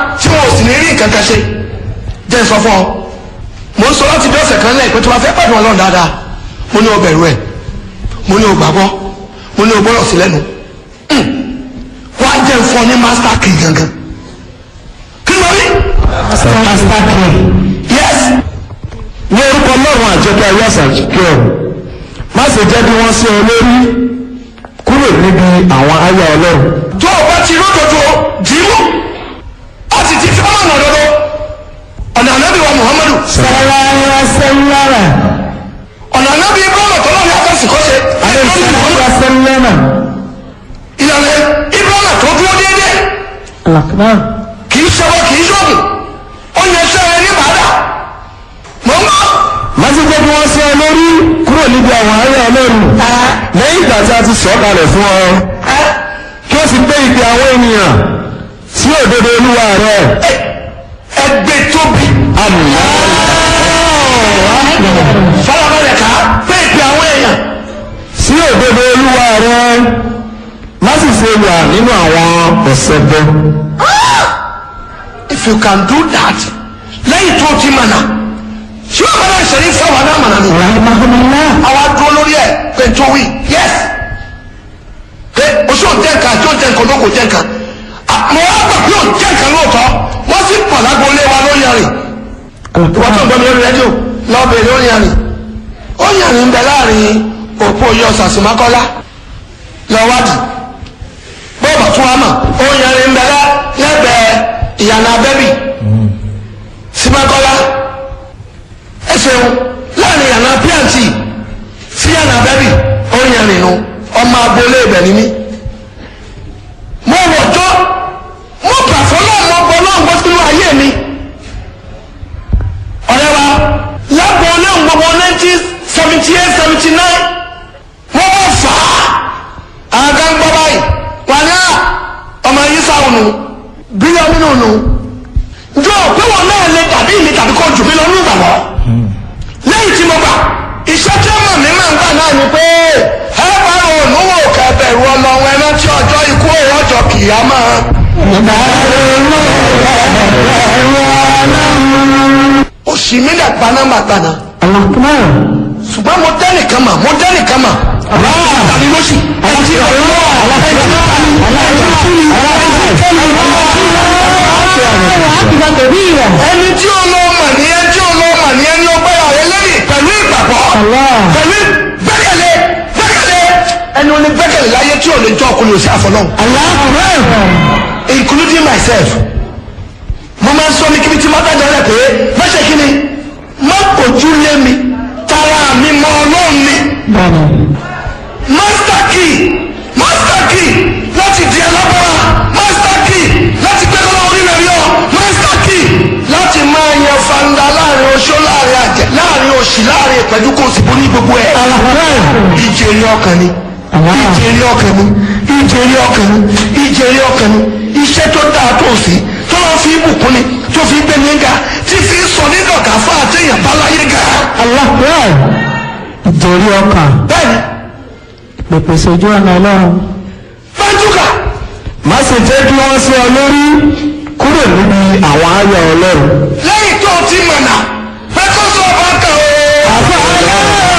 tí wọn ò sì ní rí nǹkan kan ṣe jẹ́ sọ fún ọ mo ń sọ láti bí ọ̀sẹ̀ kan lẹ́yìn pé tí wọ́n fẹ́ pàdé ọlọ́run dáadáa mo ní o bẹ̀rù ẹ̀ mo ní o gbàgbọ́ mo ní o gbọ́dọ̀ sí lẹ́nu wọ́n á jẹ́ ń fọ́ ní master key gangan kí ló rí master key yes ní orúkọ ọlọ́run àjọkẹ́ ayé àṣàjọkẹ́ ọ̀run má ṣe jẹ́ bí wọ́n sí ọ lórí kúrò níbi àwọn aya ọlọ́run tó o bá ti ródòdó dìímù ó sì ti fi ọmọ ọ̀nà òdodo ọ̀nà ànábì wa muhammadu sàlàyé sẹ́lẹ̀rẹ̀ ọ̀nà ànábì ibrahima tó lọ́ọ̀rẹ́ akẹ́sì kọ́ ṣe alẹ́sàlẹ̀ sẹ́lẹ̀rẹ̀ ìlànà ibrahima tó dúró déédéé alakbar kì í ṣọwọ́ kì í ṣọ́ọ̀bù ó yẹ sẹ́rẹ̀ ní bàdà mọ̀ ń bọ̀ má ṣe jẹ́ bí wọ́n sí ọ lórí kúrò níbi àwọn aya ọlọ́run lẹ́yìn ìgbà tí a ti sọ̀ kalẹ̀ fún ọ kí o sì gbé ìgbé àwọn ènìyàn sí òdodo olúwa rẹ ẹgbẹ́ tóbi àmì fọlọ́bẹ̀rẹ̀ ká pé ìpè àwọn èèyàn sí òdodo olúwa rẹ má sì ṣe wà nínú àwọn ọ̀sẹ̀ bọ́. if you can do that lẹ́yìn tó ti mọ̀nà ṣé wọ́n bá ìṣẹ̀lẹ̀ fáwọn náà mọ̀nà ni àwa dúró lórí ẹ̀ pé tó wí yes pé oṣù òjẹ́ nǹkan àti òjẹ́ nǹkan olóko jẹ́ nǹkan mo wá gbà pé òjẹ́ nǹkan lóòótọ́ wọ́n sì pọ̀ lágboolé wa lórí ẹ̀rìn wọ́n tó ń gbọ́ mi lórí rédíò lọ́ọ̀bẹ̀ lórí ẹ̀rìn ó yẹ̀rìn ń bẹ láàrin òpó yọ sàṣìmákọ́lá lọ́wádìí bọ́ọ̀bù tún wá mọ̀ ó yẹ̀rìn ń bẹ lẹ́gbẹ̀ẹ́ ìyànà abẹ́bì símákọ́lá ẹ ṣeun láàrin ìyànà píàǹtì sí ìyànà abẹ́bì ó yẹ̀rìn nu ọmọ agboolé ibẹ̀ ni mí mo wọ̀jọ́ mo gbà fọlọ́ mo gbọ́ náà gbọ́ sínú ayé mi ọ̀rẹ́ wa lágbo náà gbogbo nineteen seventy eight seventy nine wọ́n wọ́n fà á àwọn kan gbọ́ báyìí wà ní à ọmọ yìí sáwọn nù bílíọ̀nù nínú nù njọ́ pé wọn náà lè tàbí mi tàbí kó jù mí lọ nínú ìgbàgbọ́ lẹ́yìn tí mo gbà iṣẹ́ tí ọmọ mi máa ń gbà náà ni pé ẹ bá òun wò kẹbẹ̀rù ọlọ́run ẹ rántí ọjọ́ ikú òun ọjọ́ kìyàmá. òsì mi dà gbanáma gbaná ṣùgbọ́n mo dẹ́nìkan mà mo dẹ́nìkan mà tàbí lóṣì ẹtì ẹni tí ó lọ mà ní ẹni tí ó lọ mà ní ẹni ọgbẹ́ ààrẹ lẹ́yìn pẹ̀lú ìgbàgbọ́ pẹ̀lú gbẹ́kẹ̀lé gbẹ́kẹ̀lé ẹni oní gbẹ́kẹ̀lé láyé tí ò lè jọ ọkùnrin òsì àfọlọ́hún including myself mo máa ń sọ ní kíbi tí má dájọ́ rẹ̀ pé má ṣe kí ni má kojú lé mi tara mi mọ ọlọ́run ni master key master key láti di alábọ́ra master key láti gbé lọ́wọ́ orí rẹ̀ yọ master key láti máa yan fanda láàrin oṣó láàrin àjẹ láàrin òṣì láàrin ìpẹ́jú kò sì borí gbogbo ẹ̀ ìjèrè ọkàn ni ìjèrè ọkàn ni ìjèrè ọkàn ni ìjèrè ọkàn ni iṣẹ́ tó dáa tó sí tó lọ́ fi bùkún ni tó fi gbé ní ga tí fi sọ ní dọ̀gá fún àtẹ̀yìn báláyé ga. ìjẹ́rí ọkàn bẹ́ẹ̀ni pèpè sójú ọ̀nà ọlọ́run. bájúkà má sì jẹ́ kí wọ́n sí ọ lórí kúrò níbi àwọn aya ọlọ́run. lẹ́yìn tó ti mọ̀